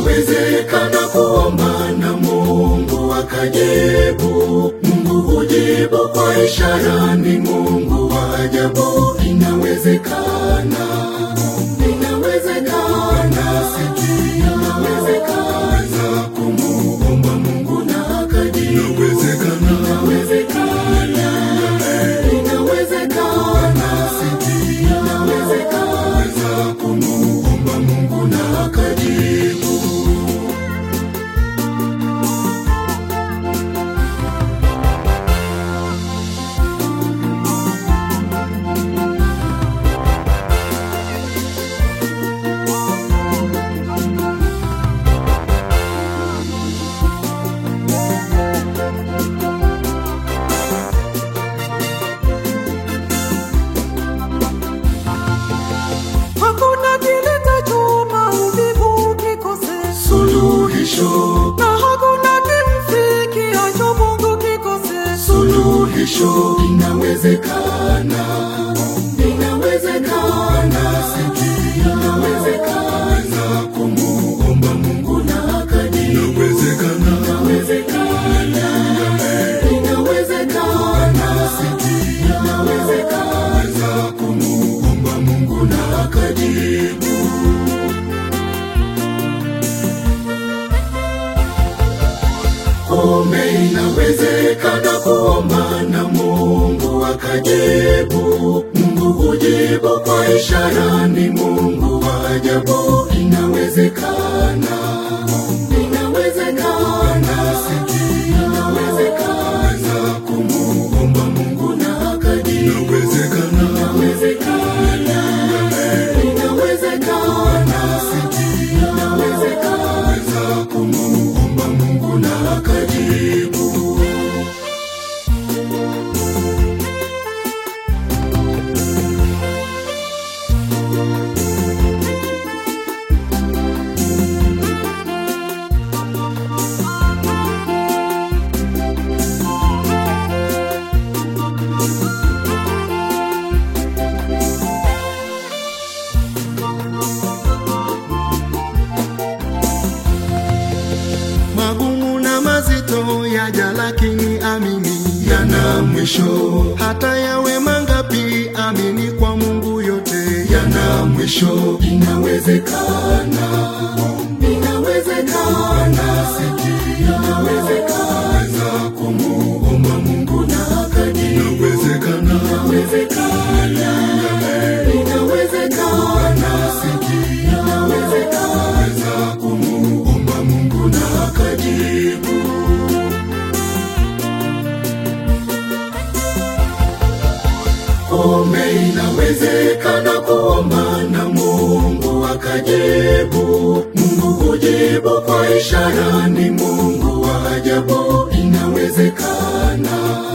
inawezekana kuomba na Mungu akajibu. Mungu hujibu kwa ishara, ni Mungu wa ajabu. Inawezekana, inawezekana, inawezekana kumuomba Mungu na akajibu. Inawezekana, inawezekana, inawezekana, inawezekana kumuomba Mungu na akajibu. Hakuna kilitachoma uvivu kikose, Suluhisho, na hakuna kimfikiacho Mungu kikose. suluhisho inawezekana, inawezekana, inawezekana kumuomba Mungu na akajibu. Inawezekana, inawezekana, inawezekana, inawezekana kumuomba Mungu na akajibu. Kumbe inawezekana kuomba na Mungu akajibu. Mungu hujibu kwa ishara, ni Mungu wa ajabu. Inawezekana, inawezekana, inawezekana kumuomba Mungu na akajibu. Inawezekana, inawezekana, inawezekana, inawezekana kumuomba Mungu na akajibu. Magumu na mazito yaja, lakini amini yana mwisho, hata yawe mangapi, amini kwa Mungu yote yana mwisho. Inawezekana, inawezekana, inawezekana kumuomba Mungu na akajibu. Inawezekana, inawezekana, inawezekana, inawezekana kumuomba Mungu na akajibu. Kumbe inawezekana kuomba na Mungu akajibu. Mungu hujibu kwa ishara, ni Mungu wa ajabu. Inawezekana,